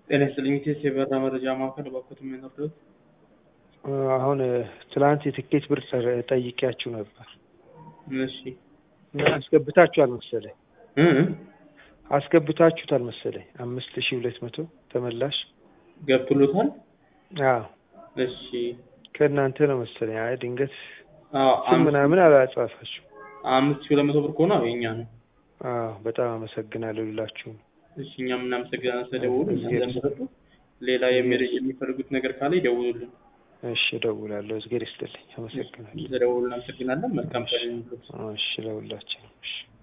ጤና ይስጥልኝ ኢቴስ የበራ መረጃ ማዕከል እባክዎት የሚያነርዱት አሁን ትላንት የትኬት ብር ጠይቄያችሁ ነበር እሺ እና አስገብታችኋል መሰለኝ እ አስገብታችሁታል መሰለኝ አምስት ሺህ ሁለት መቶ ተመላሽ ገብቶሎታል አዎ እሺ ከእናንተ ነው መሰለኝ አይ ድንገት አዎ ስም አምስት ምናምን አላጻፋችሁ አምስት ሺህ ሁለት መቶ ብር ከሆነ አዎ የኛ ነው አዎ በጣም አመሰግናለሁ ሁላችሁም እሺ እኛም እናመሰግናለን ስለደወሉ እግዜር እናንተም ስለሰጡ ሌላ የሚረ- የሚፈልጉት ነገር ካለ ይደውሉልን እሺ እደውላለሁ እግዜር ይስጥልኝ አመሰግናለሁ ስለደወሉ እናመሰግናለን መልካም ቀን ይሁንልዎት እሺ ለሁላችንም እሺ